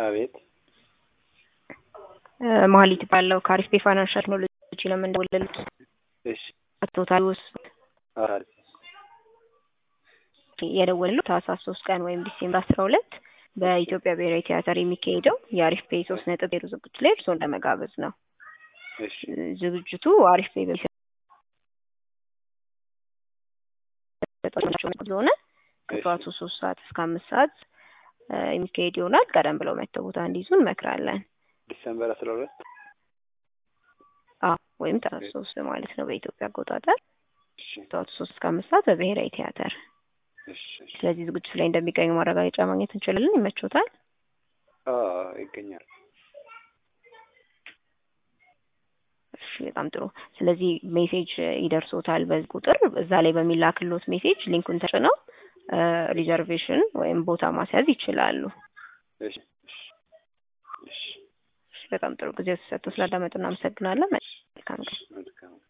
አቤት መሀሊት ባለው ከአሪፍ ቤ ፋይናንሻል ቴክኖሎጂ ነው የምንደውልልዎት። እሺ አቶ ታዲዮስ አራል የደወልነው ታህሳስ ሶስት ቀን ወይም ዲሴምበር አስራ ሁለት በኢትዮጵያ ብሔራዊ ቲያትር የሚካሄደው የአሪፍ ፔ ሶስት ነጥብ ዜሮ ዝግጅት ላይ እርስዎን ለመጋበዝ ነው። እሺ ዝግጅቱ አሪፍ ፔ ስለሆነ ከጠዋቱ ሶስት ሰዓት እስከ አምስት ሰዓት የሚካሄድ ይሆናል። ቀደም ብለው መጥተው ቦታ እንዲይዙ እንመክራለን። ዲሰምበር አስራ ሁለት አዎ ወይም ታህሳስ ሶስት ማለት ነው በኢትዮጵያ አቆጣጠር እሺ ጠዋቱ ሶስት እስከ አምስት ሰዓት በብሔራዊ ቲያትር። እሺ እሺ ስለዚህ ዝግጅቱ ላይ እንደሚገኙ ማረጋገጫ ማግኘት እንችላለን። ይመቾታል? አዎ ይገኛል። እሺ በጣም ጥሩ። ስለዚህ ሜሴጅ ይደርሶታል በዚህ ቁጥር። እዛ ላይ በሚላክሎት ሜሴጅ ሊንኩን ተጭነው ሪዘርቬሽን ወይም ቦታ ማስያዝ ይችላሉ። እሺ እሺ እሺ እሺ በጣም ጥሩ ጊዜ ተሰጥቶ ስላዳመጡ እናመሰግናለን። መልካም ቀን። መልካም